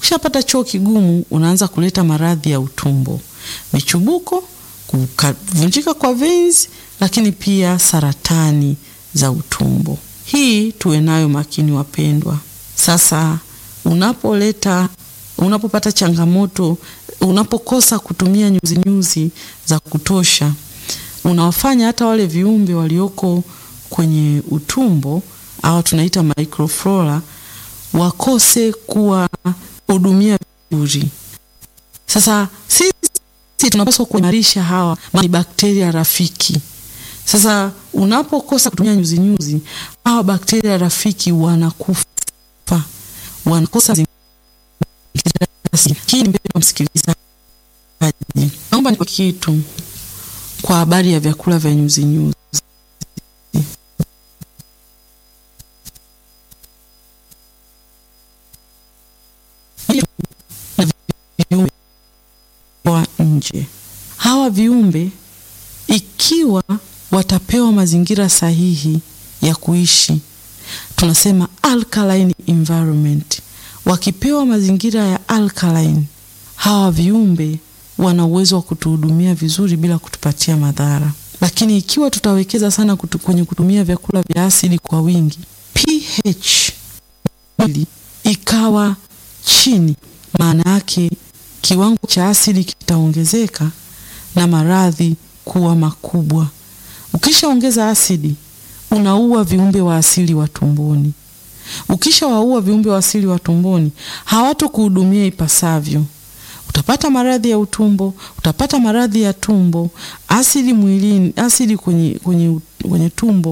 Ukishapata choo kigumu, unaanza kuleta maradhi ya utumbo, michubuko, kuvunjika kwa veins, lakini pia saratani za utumbo. Hii tuwe nayo makini wapendwa. Sasa unapoleta unapopata changamoto, unapokosa kutumia nyuzi nyuzi za kutosha, unawafanya hata wale viumbe walioko kwenye utumbo au tunaita microflora wakose kuwa hudumia vizuri. Sasa sisi tunapaswa kuimarisha hawa ni bakteria rafiki. Sasa unapokosa kutumia nyuzi nyuzi, hawa bakteria rafiki wanakufa, wanakosa hii ni mbele msikilizaji, naomba ni kitu kwa habari ya vyakula vya nyuzi nyuzi. Viumbe wa nje, hawa viumbe ikiwa watapewa mazingira sahihi ya kuishi, tunasema alkaline environment wakipewa mazingira ya alkaline, hawa viumbe wana uwezo wa kutuhudumia vizuri bila kutupatia madhara. Lakini ikiwa tutawekeza sana kutu, kwenye kutumia vyakula vya asili kwa wingi, pH mwili ikawa chini, maana yake kiwango cha asidi kitaongezeka na maradhi kuwa makubwa. Ukishaongeza asidi, unaua viumbe wa asili wa tumboni. Ukishawaua viumbe wa asili wa tumboni, hawatokuhudumia ipasavyo. Utapata maradhi ya utumbo, utapata maradhi ya tumbo, asidi mwilini, asidi kwenye, kwenye, kwenye tumbo,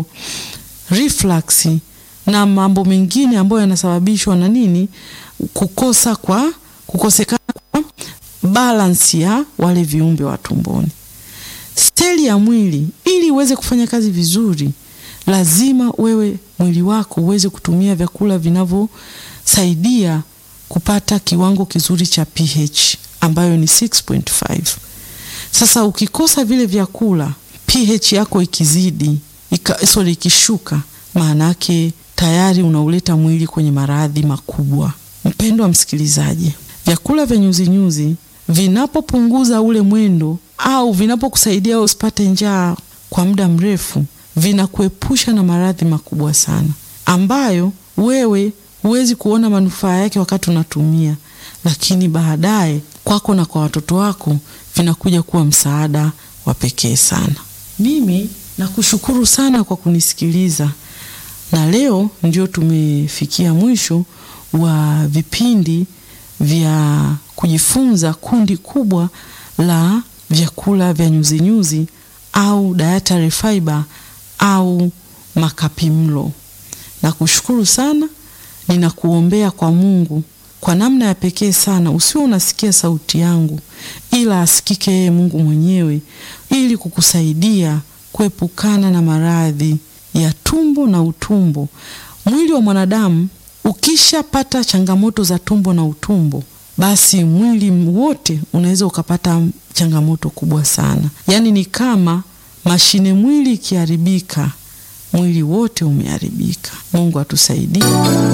reflux na mambo mengine ambayo yanasababishwa na nini? Kukosa kwa kukosekana kwa balance ya wale viumbe wa tumboni. Seli ya mwili ili iweze kufanya kazi vizuri lazima wewe mwili wako uweze kutumia vyakula vinavyosaidia kupata kiwango kizuri cha pH ambayo ni 6.5. Sasa ukikosa vile vyakula, pH yako ikizidi ika, sorry, ikishuka, maana yake tayari unauleta mwili kwenye maradhi makubwa. Mpendwa msikilizaji, vyakula vya nyuzinyuzi vinapopunguza ule mwendo au vinapokusaidia usipate njaa kwa muda mrefu vinakuepusha na maradhi makubwa sana ambayo wewe huwezi kuona manufaa yake wakati unatumia, lakini baadaye kwako na kwa watoto wako vinakuja kuwa msaada wa pekee sana. Mimi nakushukuru sana kwa kunisikiliza, na leo ndio tumefikia mwisho wa vipindi vya kujifunza kundi kubwa la vyakula vya nyuzinyuzi au dietary fiber au makapimlo. Nakushukuru sana, ninakuombea kwa Mungu kwa namna ya pekee sana, usiwe unasikia sauti yangu, ila asikike yeye Mungu mwenyewe, ili kukusaidia kuepukana na maradhi ya tumbo na utumbo. Mwili wa mwanadamu ukishapata changamoto za tumbo na utumbo, basi mwili wote unaweza ukapata changamoto kubwa sana. Yaani ni kama mashine mwili ikiharibika, mwili wote umeharibika. Mungu atusaidie.